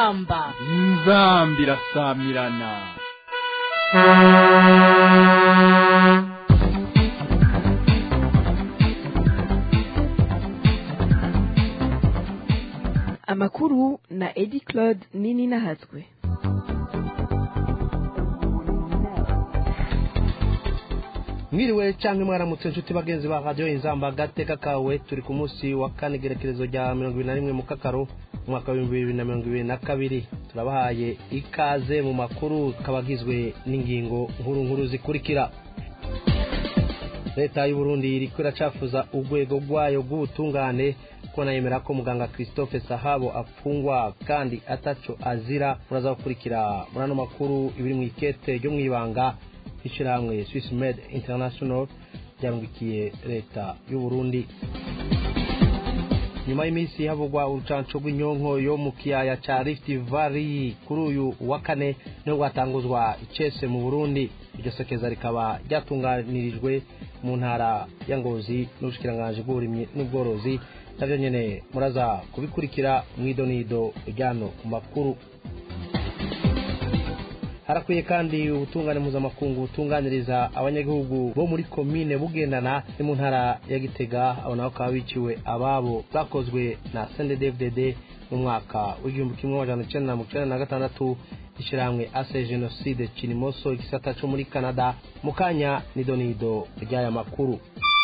inzamba inzamba irasamirana amakuru na edi claude nini nahatswe mwiriwe cyangwa mwaramutse inshuti bagenzi ba radiyo inzamba agateka kawe turi ku munsi wa kane igerekerezo rya mirongo ibiri na rimwe mu kakaro umwaka w'ibihumbi bibiri na mirongo ibiri na kabiri turabahaye ikaze mu makuru kaba agizwe n'ingingo nkuru nkuru zikurikira leta y'u Burundi iriko iracafuza urwego rwayo rw'ubutungane ko nayemera ko muganga christophe sahabo apfungwa kandi ataco azira muraza gukurikira muri ano makuru ibiri mu ikete ryo mw'ibanga ishyirahamwe swiss med international ryarungikiye leta y'u Burundi nyuma y'iminsi havugwa urucanco rw'inyonko yo mu kiyaya ca rift valley kuri uyu wa kane niho rwatanguzwa icese mu burundi iryo sekeza rikaba ryatunganirijwe mu ntara ya ngozi n'ubushikiranganji bw'uburimyi n'ubworozi navyo nyene muraza kubikurikira mw'idonido ryano ku makuru harakwiye kandi ubutungane mpuzamakungu butunganiriza abanyagihugu bo muri komine bugendana ni mu ntara ya gitega abo nabo bakaba biciwe ababo bwakozwe na sndfdd mu mwaka w'igihumbi kimwe amajana icenda na mirongo icenda na gatandatu ishyirahamwe ase jenoside kinimoso igisata co muri canada mu kanya nidonido ry'aya makuru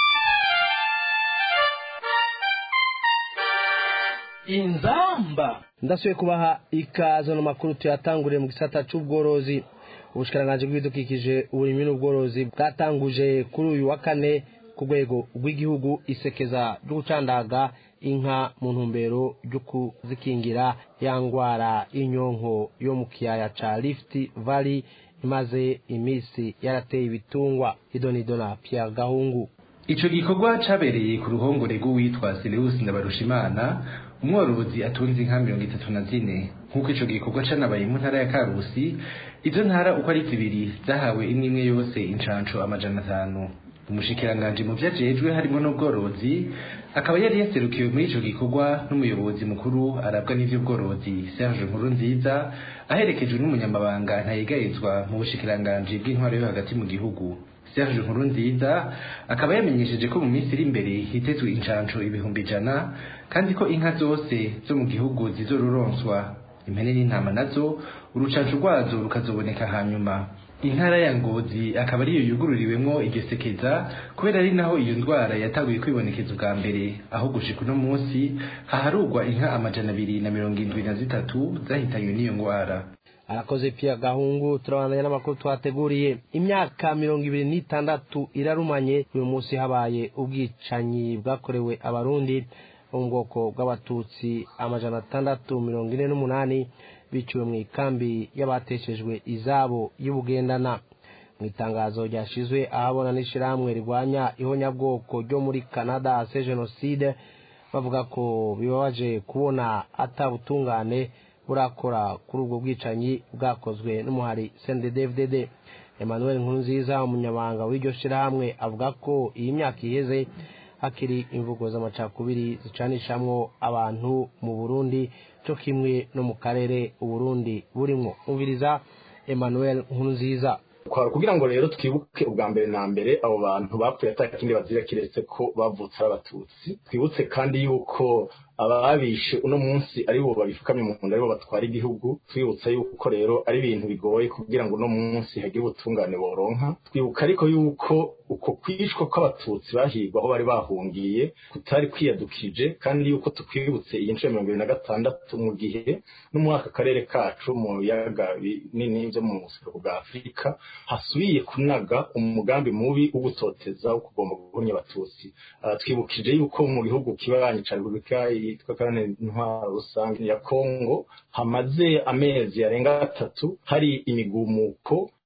inzamba ndasubiye kubaha ikaze no makuru tuyatanguriye mu gisata c'ubworozi ubushikiranganji bw'ibidukikije uburimyi n'ubworozi bwatanguje kuri uyu wa kane ku rwego rw'igihugu isekeza ryo gucandaga inka mu ntumbero ryo kuzikingira ya ngwara y'inyonko yo mu kiyaya ca rift valley imaze iminsi yarateye ibitungwa idonido na pierre gahungu ico gikorwa cabereye ku ruhongore rw'uwitwa Sirius Ndabarushimana umworozi atunze inka mirongo itatu na zine nk'uko ico gikorwa canabaye mu ntara ya Karusi izo ntara uko ari zibiri zahawe imwe imwe yose incanco amajana atanu umushikiranganji mu vyajejwe harimo n'ubworozi akaba yari yaserukiwe muri ico gikorwa n'umuyobozi mukuru arabwa n'ivy'ubworozi Serge Nkurunziza aherekejwe n'umunyamabanga ntayigayezwa mu bushikiranganji bw'intwaro yo hagati mu gihugu Serge Nkurunziza akaba yamenyesheje ko mu minsi iri imbere hitezwe incanco ibihumbi ijana kandi ko inka zose zo mu gihugu zizoruronswa impene n'intama nazo urucanco rwazo rukazoboneka hanyuma intara ya ngozi akaba ariyo yugururiwemwo iryo sekeza kubera ari naho iyo ndwara yatanguye kwibonekeza ubwa mbere aho gushika uno munsi haharugwa inka amajana abiri na mirongo indwi na zitatu zahitanywe n'iyo ngwara arakoze pia gahungu turabandanya n'amakuru twateguriye imyaka mirongo ibiri n'itandatu irarumanye uyu munsi habaye ubwicanyi bwakorewe abarundi bo mu bwoko bw'abatutsi amajana atandatu mirongo ine n'umunani biciwe mu ikambi y'abateshejwe izabo y'ubugendana mu itangazo ryashizwe ahabona n'ishirahamwe rirwanya ihonyabwoko ryo muri canada se jenoside bavuga ko bibabaje kubona atabutungane burakora kuri ubwo bwicanyi bwakozwe n'umuhari CNDD-FDD Emmanuel Nkurunziza umunyamabanga w'iryo shirahamwe avuga ko iyi myaka iheze hakiri imvugo z'amacakubiri zicanishamwo abantu mu Burundi cyo kimwe no mu karere Uburundi burimwo umviriza Emmanuel Nkurunziza kwara kugira ngo rero twibuke ubwa mbere na mbere abo bantu bapfuye atakindi bazira kiretse ko bavutse ari abatutsi twibutse kandi yuko ababishe uno munsi ari bo babifukamye mu nda ari bo batwara igihugu twibutsa yuko rero ari ibintu bigoye kugira ngo uno munsi hagire ubutungane boronka twibuka ariko yuko uko kwishwa kw'abatutsi bahigwa aho bari bahungiye kutari kwiyadukije kandi yuko tukwibutse iyi nshuro mirongo ibiri na gatandatu mu gihe no muri aka karere kacu mu biyaga binini byo mu buseruko bwa afurika hasubiye kunaga umugambi mubi wo gutoteza wo kugomba guhumya abatutsi twibukije yuko mu gihugu kibanyi ca repubulika yitwa kandi intwaro rusange ya kongo hamaze amezi yarenga atatu hari imigumuko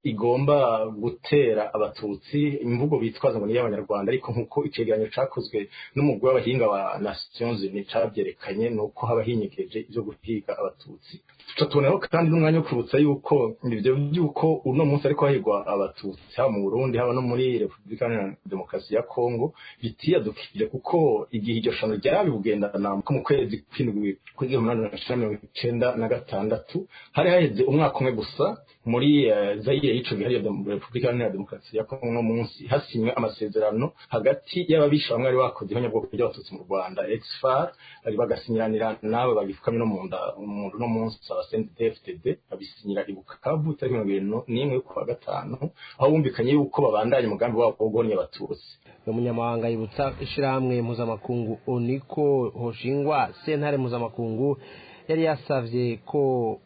igomba gutera abatutsi imvugo bitwaza ngo ni iy'abanyarwanda ariko nk'uko icegeranyo cakozwe n'umugwi w'abahinga wa nations unies cabyerekanye ni uko haba hinyegeje ivyo guhiga abatutsi tuca tuboneho kandi n'umwanya wo kwibutsa yuko ivyo vy'uko uno munsi ariko hahigwa abatutsi haba mu burundi haba no muri repubulika iharanira demokarasi ya kongo bitiyadukije kuko igihe iryo shano ryarabibugendana ko mu kwezi kw'indwi kw'igihumbi magana cyenda mirongo icenda na gatandatu hari haheze umwaka umwe gusa muri uh, zayire y'ico gihe repubulika iharanira demokarasi ya kongo no munsi hasinywe amasezerano hagati y'ababisha bamwe bari bakoze ihonyabwoko ry'abatutsi mu rwanda exfar bari bagasinyiranira n'abo bagifukamye no mu nda umuntu no munsi abasendefdd babisinyira i bukavu tariki mirongo irindwi n'imwe y'ukwa gatanu aho bumvikanye yuko babandanya umugambi wabo wo guhonya abatutsi umunyamabanga yibutsa ishirahamwe mpuzamakungu oniko hoshingwa sentare mpuzamakungu yari yasavye ko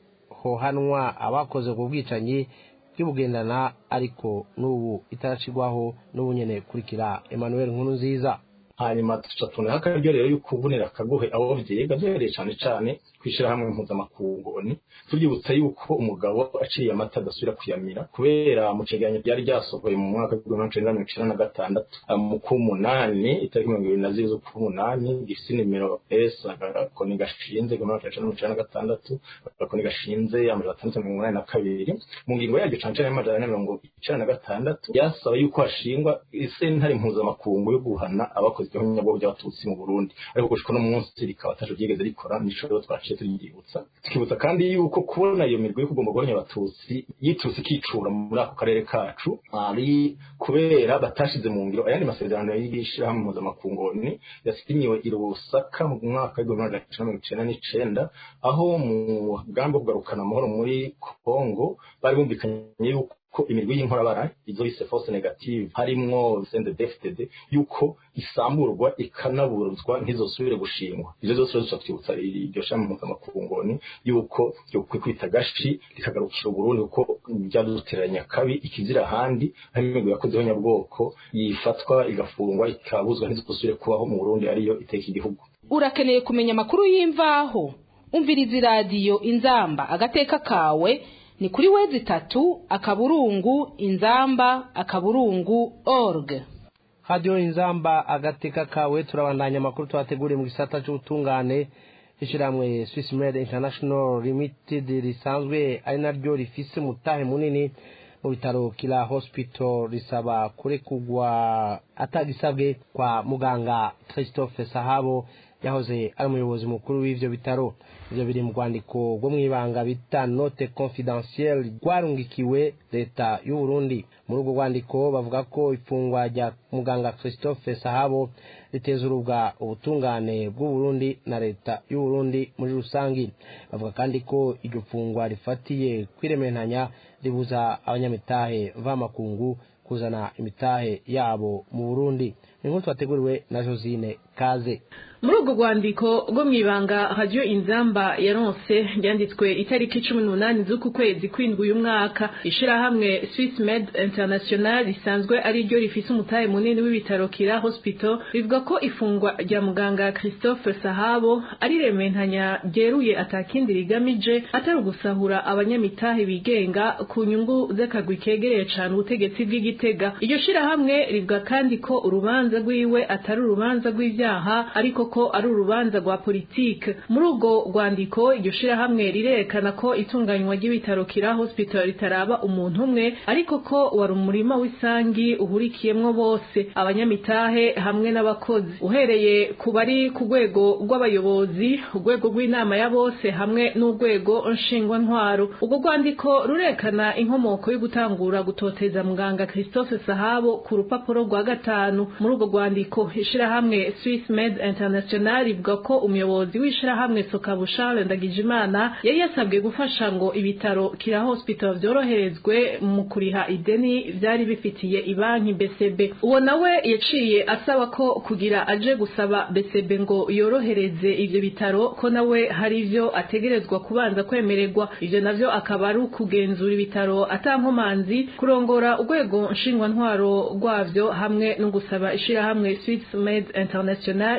hohanwa abakoze ubwo bwicanyi bw'ibugendana ariko n'ubu itaracigwaho n'ubu nyene kurikira emmanuel nkuru nziza hanyuma tuca tuboneho akaryo rero yuko ubonera akaguhe abo vyiga duhereye cane cane kw'ishirahamwe mpuzamakungu oni turyibutsa yuko umugabo aciye amata adasubira kuyamira kubera mu cegeranyo ryari ryasohoye mu mwaka w'igihumbi kimwe mirongo icenda na gatandatu mu k'umunani itariki mirongo ibiri na zibiri z'uk'umunani gifise nimero s agakoni gashinze igihumbi kimwe mirongo icenda na gatandatu agakoni gashinze amajana atandatu mirongo inani na kabiri mu ngingo yaryo cane cane y'amajana ane mirongo icenda na gatandatu yasaba yuko hashingwa isentare mpuzamakungu yo guhana abakoze igihonyabwoko by'abatutsi mu burundi ariko gushika no munsi rikaba ataco ryigeze rikora nico rero twaciye turyibutsa tukibutsa kandi yuko kubona iyo mirwi yo kugomba guhonya abatutsi yiturutse ikicura muri ako karere kacu ari kubera batashize mu ngiro ayandi masezerano y'ishirahamwe mpuzamakungu ni yasinyiwe i Lusaka mu mwaka w'igihumbi magana cyenda mirongo icenda n'icenda aho mu mugambi wo kugarukana amahoro muri Kongo bari bumvikanye yuko ko imirwi y'inkorabara izo bise force negative harimwo CNDD-FDD yuko isamburwa ikanaburuzwa ntizosubire gushingwa ivyo vyose rero duca twibutsa iryo shami mpuzamakungu ni yuko ryokwiye kwita gashi rikagarukira uburundi kuko vyaduteranya kabi ikizira ahandi hari imigwi yakoze ihonyabwoko yifatwa igafungwa ikabuzwa ntizosubire kubaho mu burundi ariyo iteka igihugu urakeneye kumenya amakuru y'imvaho umviriza iradiyo inzamba agateka kawe ni kuri wezi itatu akaburungu inzamba akaburungu org hadiyo inzamba agateka kawe turabandanya amakuru twateguriye mu gisata cy'ubutungane ishyirahamwe swiss med international limited risanzwe ari naryo rifise umutahe munini mu bitaro kila hospital risaba kurekugwa atagisabwe kwa muganga christophe sahabo yahoze ari umuyobozi mukuru w'ivyo bitaro ivyo biri mu rwandiko rwo mw'ibanga bita note confidentielle rwarungikiwe leta y'u Burundi muri urwo rwandiko bavuga ko ifungwa rya muganga Christophe Sahabo riteza urubwa ubutungane bw'u Burundi na leta y'u Burundi muri rusangi bavuga kandi ko iryo fungwa rifatiye kwirementanya ribuza abanyamitahe vamakungu kuzana imitahe yabo mu Burundi ni nkuru twateguriwe na Josine Kaze muri urwo rwandiko rwo mu ibanga radiyo inzamba yaronse ryanditswe itariki cumi n'umunani z'uku kwezi kw'indwi uyu mwaka ishyirahamwe swiss med international risanzwe ari ryo rifise umutahe munini w'ibitaro kira hospital rivuga ko ifungwa rya muganga christophe sahabo ari rementanya ryeruye atakindi rigamije atari ugusahura abanyamitahe bigenga ku nyungu z'akagwi kegereye cane ubutegetsi bw'igitega iryo shirahamwe rivuga kandi ko urubanza rwiwe atari urubanza rw'ivyaha ariko ko ari urubanza rwa politike muri urwo rwandiko iryo shirahamwe rirerekana ko itunganywa ry'ibitaro kira hospital ritaraba umuntu umwe ariko ko wari umurima w'isangi uhurikiyemwo bose abanyamitahe hamwe n'abakozi uhereye ku bari ku rwego rw'abayobozi urwego rw'inama ya bose hamwe n'urwego nshingwantwaro urwo rwandiko rurekana inkomoko yo gutangura gutoteza muganga christophe sahabo ku rupapuro rwa gatanu muri urwo rwandiko ishirahamwe swiss med international rivuga ko umuyobozi w'ishirahamwe sokabu charles ndagijimana yari yasabwe gufasha ngo ibitaro kira hospital vyoroherezwe mu kuriha ideni vyari bifitiye ibanki bcb uwo nawe yaciye asaba ko kugira aje gusaba bcb ngo yorohereze ivyo bitaro ko nawe hari ivyo ategerezwa kubanza kwemererwa ivyo navyo akaba ari ukugenzura ibitaro atankomanzi kurongora urwego nshingwantwaro rwavyo hamwe no gusaba ishirahamwe swiss med international risanzwe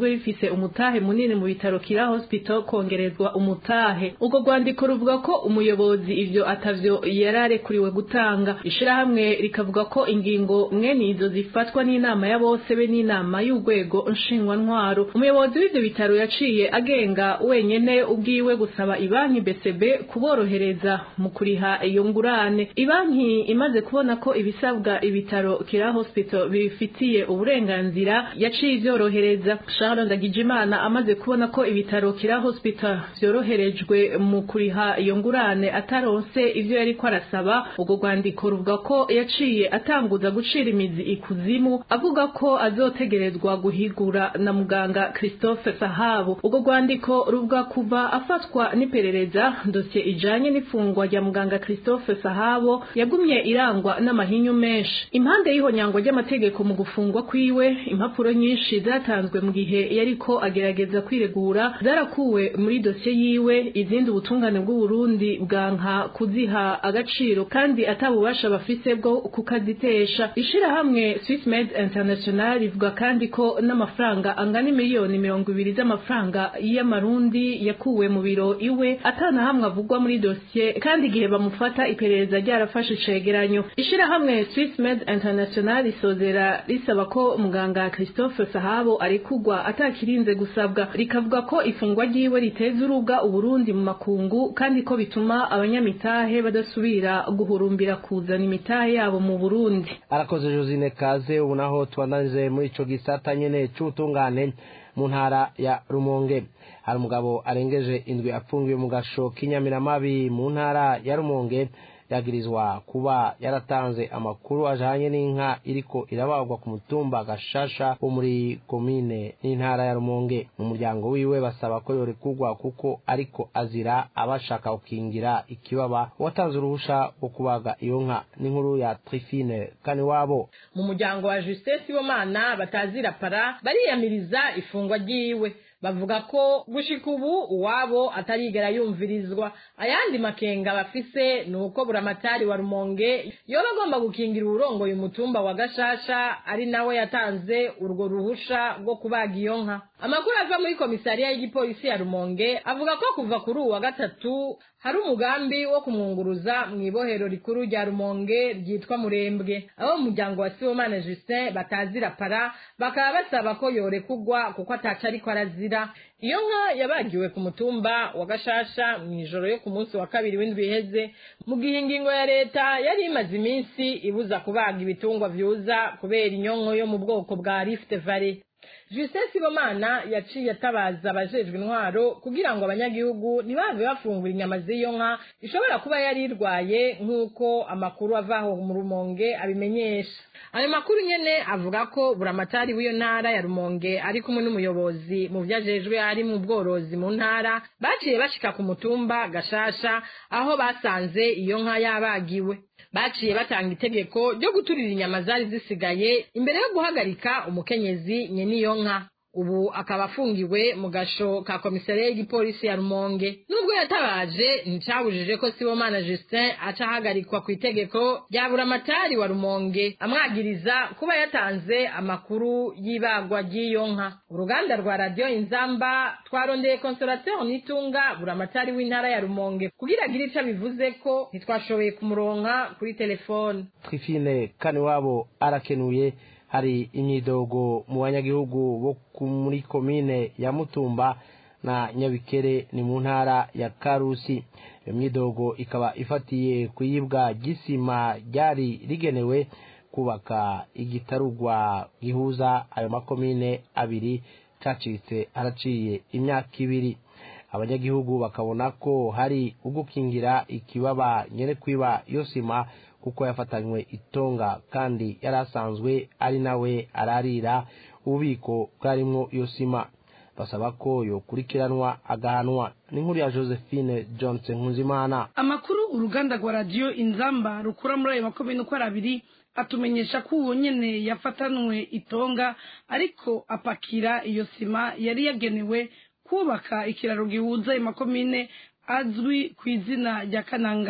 risanzwe rifise umutahe munini mu bitaro kira hospital kongerezwa umutahe ubwo rwandiko ruvuga ko umuyobozi ivyo atavyo yararekuriwe gutanga ishirahamwe rikavuga ko ingingo mwene izo zifatwa n'inama ya bose be n'inama y'urwego nshingwantwaro umuyobozi w'ivyo bitaro yaciye agenga wenyene ubwiwe gusaba ibanki BCB kuborohereza mu kuriha iyo ngurane ibanki imaze kubona ko ibisabwa ibitaro kira hospital bifitiye uburenganzira yaciye ivyorohereza Charles Ndagijimana amaze kubona ko ibitaro kira hospital vyoroherejwe mu kuriha iyo ngurane ataronse ivyo yariko arasaba ubwo rwandiko ruvuga ko yaciye atanguza gucira imizi ikuzimu avuga ko azotegerezwa guhigura na muganga Christophe Sahabu ubwo rwandiko ruvuga kuva afatwa n'iperereza dosiye ijanye n'ifungwa rya muganga Christophe Sahabo yagumye irangwa n'amahinyu menshi impande y'ihonyangwa ry'amategeko mu gufungwa kwiwe impapuro nyinshi zatanzwe mu gihe yariko agerageza kwiregura zarakuwe muri dosiye yiwe izindi ubutungane bw'u Burundi bwanka kuziha agaciro kandi atabubasha bafise bwo kukazitesha ishirahamwe Swiss Med International rivuga kandi ko n'amafaranga angana miliyoni mirongo ibiri z'amafaranga y'amarundi yakuwe mu biro iwe atana hamwe avugwa muri dosiye kandi igihe bamufata iperereza ryarafashe icegeranyo ishirahamwe Swiss Med International risozera risaba ko muganga Christophe Sahabo arekugwa atakirinze gusabwa rikavuga ko ifungwa ryiwe riteza uruga uburundi mu makungu kandi ko bituma abanyamitahe badasubira guhurumbira kuzana imitahe yabo mu Burundi arakoze Josine Kaze ubu naho tubandanize muri ico gisata nyene c'ubutungane mu ntara ya Rumonge hari umugabo arengeje indwi apfungiwe mu gasho k'inyamiramabi mu ntara ya Rumonge yagirizwa kuba yaratanze amakuru ajanye n'inka iriko irabagwa ku mutumba gashasha wo muri komine n'intara ya Rumonge mu muryango wiwe basaba ko yorekugwa kuko ariko azira abashaka gukingira ikibaba watanze uruhusha wo kubaga iyo nka n'inkuru ya Trifine kani wabo mu muryango wa Justin Sibomana batazira para bariyamiriza ifungwa ryiwe bavuga ko gushika ubu uwabo atarigera yumvirizwa ayandi makenga bafise ni uko buramatari wa rumonge yoba agomba gukingira uwurongoye umutumba wa gashasha ari nawe yatanze urwo ruhusha rwo kubaga iyo nka amakuru ava muri komisariya y'igipolisi ya rumonge avuga ko kuva kuri uwa gatatu hari umugambi wo kumwunguruza mu ibohero rikuru rya rumonge ryitwa murembwe abo mu muryango wa sibomana justin batazira para bakaba basaba ko yorekugwa kuko ataca ariko arazira iyo nka yabagiwe ku mutumba wa gashasha mu ijoro yo ku munsi wa kabiri w'indwi iheze mu gihe ingingo ya leta yari imaze iminsi ibuza kubaga ibitungwa vyuza kubera inyonko yo mu bwoko bwa rift valley Justin Sibomana yaciye atabaza abajejwe intwaro kugira ngo abanyagihugu ntibave bafungura inyama z'iyo nka ishobora kuba yari irwaye nk'uko amakuru avaho mu rumonge abimenyesha ayo makuru nyene avuga ko buramatari w'iyo ntara ya rumonge ari kumwe n'umuyobozi mu vyajejwe ari mu bworozi mu ntara baciye bashika ku mutumba gashasha aho basanze iyo nka yabagiwe baciye batanga itegeko ryo guturira inyama zari zisigaye imbere yo guhagarika umukenyezi nyene iyo nka ubu akaba afungiwe mu gasho ka komisariya y'igipolisi ya rumonge nubwo yatabaje nticabujije ko sibomana justin aca ahagarikwa ku itegeko rya buramatari wa rumonge amwagiriza kuba yatanze amakuru y'ibagwa ry'iyo nka uruganda rwa radiyo inzamba twarondeye konsorateri nitunga buramatari w'intara ya rumonge kugira agire ico bivuze ko ntitwashoboye kumuronka kuri telefone Trifine kani wabo arakenuye hari imyidogo mu banyagihugu bo muri komine ya Mutumba na Nyabikere ni mu ntara ya Karusi iyo myidogo ikaba ifatiye kuyibwa gisima ryari rigenewe kubaka igitarugwa gihuza ayo makomine abiri cacitse haraciye imyaka ibiri abanyagihugu bakabona ko hari ugukingira ikibaba nyene kwiba iyo sima kuko yafatanywe itonga kandi yari asanzwe ari nawe ararira ububiko bwarimwo iyo sima basaba ko yokurikiranwa agahanwa n'inkuru ya josephine johnson nkuzimana amakuru uruganda rwa radiyo inzamba rukura muri ayo makomine uko ari abiri atumenyesha ko uwo nyene yafatanwe itonga ariko apakira iyo sima yari yagenewe kubaka ikiraro gihuza ayo makomine azwi ku izina rya kananga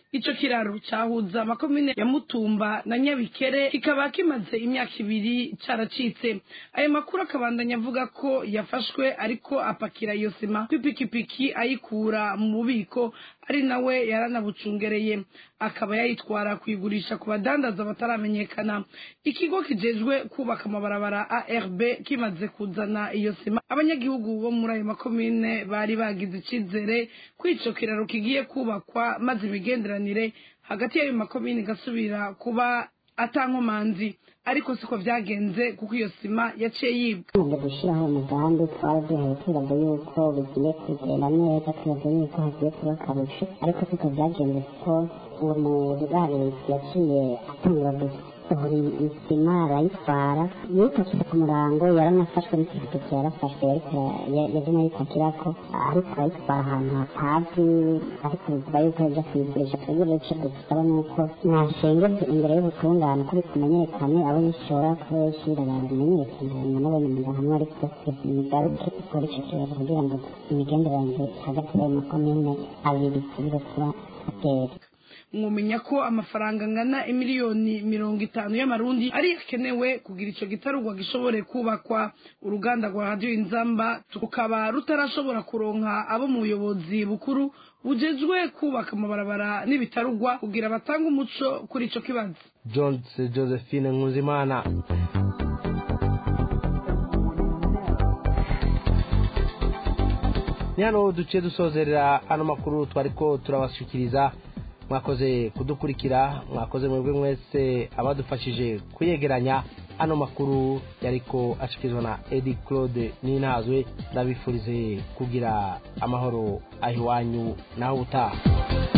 ico kiraro cyahuza amakomine ya mutumba na nyabikere kikaba kimaze imyaka ibiri caracitse ayo makuru akabandanya avuga ko yafashwe ariko apakira iyo sima kw'ipikipiki ayikura mu bubiko ari nawe yaranabucungereye akaba yayitwara kuyigurisha ku badandaza bataramenyekana ikigo kijejwe kubaka amabarabara arb kimaze kuzana iyo sima abanyagihugu bo muri ayo makomine bari bagize icizere ko ico kiraro kigiye kubakwa maze imigenderanire hagati y'ayo makomine igasubira kuba atankomanzi ariko siko vyagenze kuko iyo sima yaciye yibwa tumaze gushyiraho umugambi twari duhaye twibaza yuko bigiye kugenda neza twibaza yuko hagiye kuba akarusho ariko siko vyagenze kuko uwo mugarisi yaciye atangura gusohora isima arayitwara yipakira ku murango yaranafashwe n'ipikipiki yarafashwe yariko yazina yipakirako ariko arayitwara ahantu hatazi ariko bivuga yuko yaja kuyigurisha twebwe ico dusaba nuko mwashengeze imbere y'ubutungane ko bikumenyekane abo yishora ko yishira abantu bimenyekane hanyuma n'abanyamuryango hamwe ariko imigaruke ikora ico kibazo kugira ngo imigenderanire hagati y'ayo makomine abiri isubire kuba atera mwumenya ko amafaranga angana imiliyoni mirongo itanu y'amarundi ari yakenewe kugira ico gitarugwa gishobore kubakwa uruganda rwa radiyo inzamba tukaba rutarashobora kuronka abo mu buyobozi bukuru bujejwe kubaka amabarabara n'ibitarugwa kugira batange umuco kuri ico kibazo jones josephine nkuzimana ni hano duciye dusozerera ano makuru twariko turabashyikiriza mwakoze kudukurikira mwakoze mwebwe mwese abadufashije kuyegeranya ano makuru yariko ashikirizwa na edi claude n'intazwe ndabifurize kugira amahoro aho iwanyu naho ubutaha